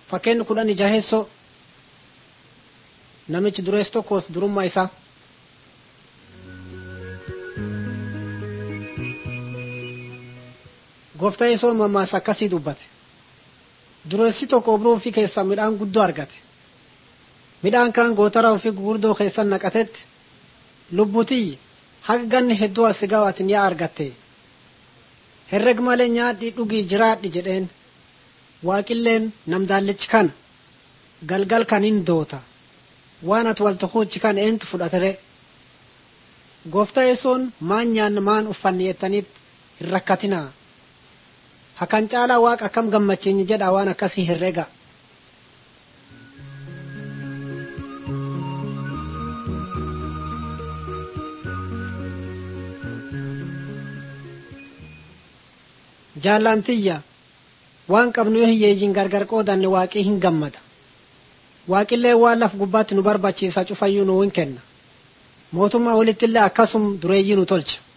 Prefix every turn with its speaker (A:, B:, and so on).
A: Fakkeenyi kudhan jaheessoo namichi dureessi tokkos durummaa isaa. Gooftaan Yesuus mammaaksa akkasii dubbate. Dureessi tokko obroo ofii keessaa midhaan guddoo argate. Midhaan kaan gootara ofii gurguddoo keessa naqatetti lubbutii haga ganni hedduu as gaawatin yaa argatte. Herreg malee nyaadhi dhugii jiraadhi jedheen. Waaqilleen namdaallichi kana galgal kan hin doota. Waan ati walta huuchi kan eentu fudhatere. Gooftaa Yesuun maan nyaanna maan uffanni jettanitti hin rakkatinaa. Hakan caalaa waaqa akkam gammachiinyi jedha waan akkasii herrega. Jaalantiyya waan qabnu yoo hiyyeeyyiin gargar qoodanne waaqii hin gammada. Waaqillee waan laf gubbaatti nu barbaachisa cufayyuu nu hin kenna. Mootummaa walittillee akkasum dureeyyii nu tolcha.